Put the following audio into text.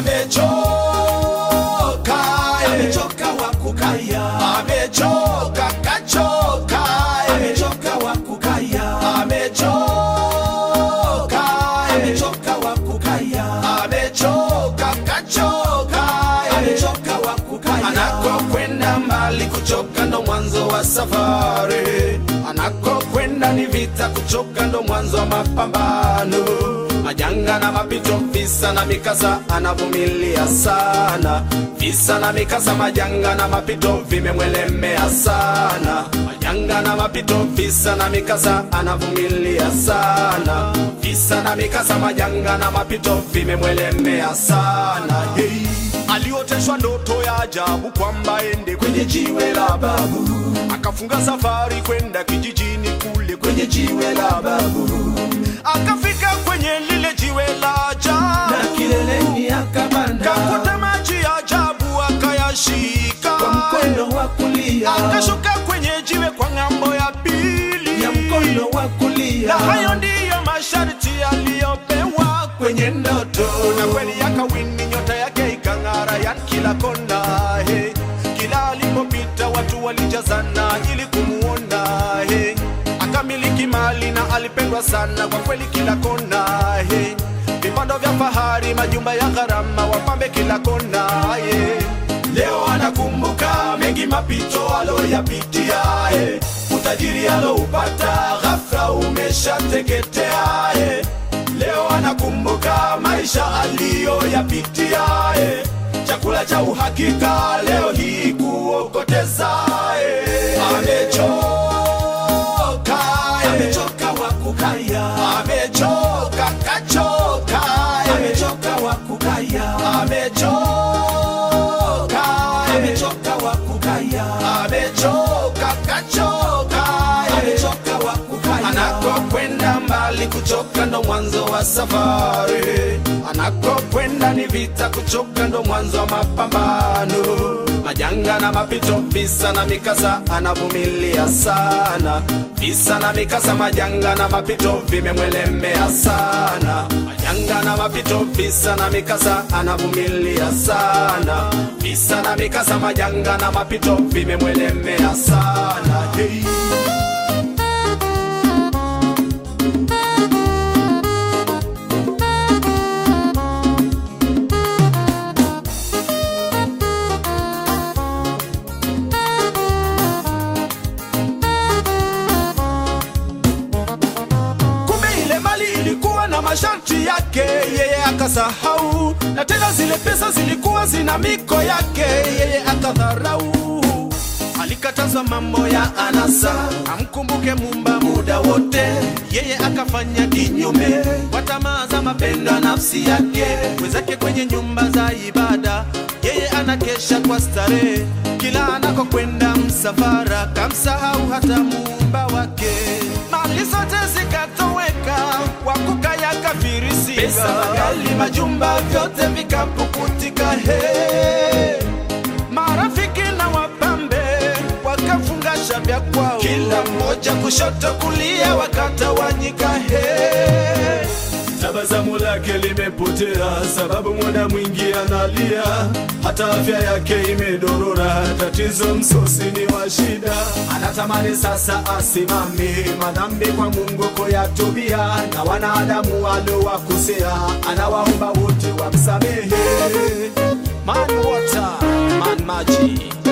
amechoka amechoka wa kukaya amechoka kachoka amechoka wa kukaya amechoka amechoka wa kukaya amechoka kachoka amechoka wa kukaya anakokwenda mbali kuchoka ndo mwanzo wa safari anakokwenda ni vita kuchoka ndo mwanzo wa mapambano majanga na mapito visa na mikasa anavumilia sana visa na mikasa majanga na mapito vimemwelemea sana majanga na mapito visa na mikasa anavumilia sana visa na mikasa majanga na mapito vimemwelemea sana hey. alioteshwa ndoto ya ajabu kwamba ende kwenye jiwe la babu akafunga safari kwenda kijijini kule kwenye jiwe la babu akafika kwenye lile jiwe la ajabu na kileleni akapanda kakuta maji ya ajabu akayashika kwa mkono wa kulia akashuka kwenye jiwe kwa ng'ambo ya pili ya mkono wa na kulia hayo ndiyo masharti aliyopewa kwenye ndoto na kweli yakawini nyota yake ikang'ara yan kila kona he kila alipopita watu walijazana ili kumuona he akamiliki mali na alipendwa sana kwa kweli kila kona he vipando vya fahari majumba ya gharama wapambe kila kona he leo anakumbuka mengi mapito aloyapitia he utajiri aloupata ghafla umeshateketea he leo anakumbuka maisha aliyoyapitia eh. chakula cha uhakika leo hii kuokoteza eh. amechoka eh. amechoka wa kukaya amechoka kachoka eh. amechoka wa kukaya amechoka eh. amechoka wa kukaya amechoka kachoka eh. amechoka wa kukaya anakokwenda mbali kuchoka ndo mwanzo wa safari anakokwenda ni vita kuchoka ndo mwanzo wa mapambano majanga na mapito visa na mikasa anavumilia sana visa na mikasa majanga na mapito vimemwelemea sana majanga na mapito visa na mikasa anavumilia sana visa na mikasa majanga na mapito vimemwelemea sana hey. kumbe ile mali ilikuwa na masharti yake yeye akasahau na tena zile pesa zilikuwa zina miko yake yeye akadharau alikatazwa mambo ya anasa amkumbuke mumba muda wote yeye akafanya kinyume kwa tamaa za mapendo ya nafsi yake wenzake kwenye nyumba za ibada yeye anakesha kwa starehe kila anakokwenda msafara kamsahau hata muumba wake mali zote zikatoweka wakuka yakafirisika pesa magali majumba vyote vikapukutika he marafiki na wapambe wakafungasha vya kwao kila mmoja kushoto kulia wakatawanyika he tabasamu lake limepotea sababu muda mwingi analia hata afya yake imedorora tatizo msosi ni wa shida anatamani sasa asimame madhambi kwa mungu kuyatubia na wanadamu waliowakosea anawaomba wote wamsamehe man water man maji